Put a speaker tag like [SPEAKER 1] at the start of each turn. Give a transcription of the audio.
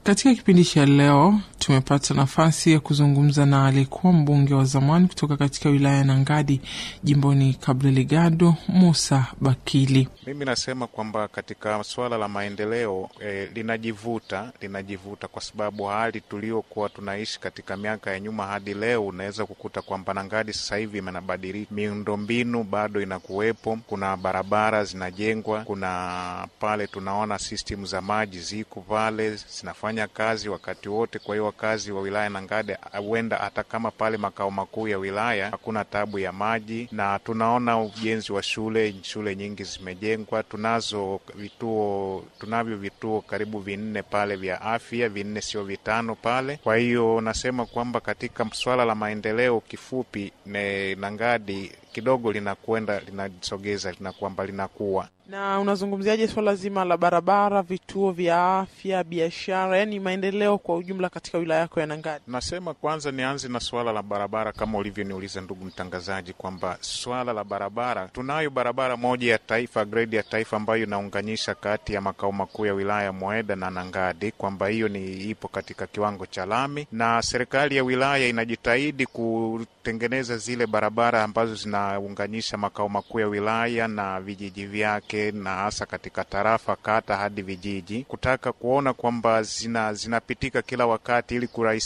[SPEAKER 1] Katika kipindi cha leo tumepata nafasi ya kuzungumza na aliyekuwa mbunge wa zamani kutoka katika wilaya ya Nangadi jimboni Cabo Delgado, Musa Bakili.
[SPEAKER 2] Mimi nasema kwamba katika suala la maendeleo eh, linajivuta linajivuta kwa sababu hali tuliokuwa tunaishi katika miaka ya nyuma hadi leo, unaweza kukuta kwamba Nangadi sasa hivi imenabadilika, miundombinu bado inakuwepo, kuna barabara zinajengwa, kuna pale tunaona system za maji ziko pale zinafanya kazi wakati wote. Kwa hiyo wakazi wa wilaya Nangadi huenda hata kama pale makao makuu ya wilaya hakuna tabu ya maji, na tunaona ujenzi wa shule, shule nyingi zimejengwa. Tunazo vituo, tunavyo vituo karibu vinne pale vya afya, vinne sio vitano pale. Kwa hiyo nasema kwamba katika swala la maendeleo, kifupi ne Nangadi kidogo linakwenda linasogeza, linakwamba linakuwa
[SPEAKER 1] Na unazungumziaje swala zima la barabara, vituo vya afya, biashara, yaani maendeleo kwa ujumla katika wilaya yako ya Nangadi?
[SPEAKER 2] Nasema kwanza nianze na swala la barabara, kama ulivyoniuliza ndugu mtangazaji, kwamba swala la barabara, tunayo barabara moja ya taifa, grade ya taifa, ambayo inaunganisha kati ya makao makuu ya wilaya Mweda na Nangadi, kwamba hiyo ni ipo katika kiwango cha lami, na serikali ya wilaya inajitahidi kutengeneza zile barabara ambazo zinaunganisha makao makuu ya wilaya na vijiji vyake, na hasa katika tarafa, kata hadi vijiji, kutaka kuona kwamba zina zinapitika kila wakati ili kurahisisha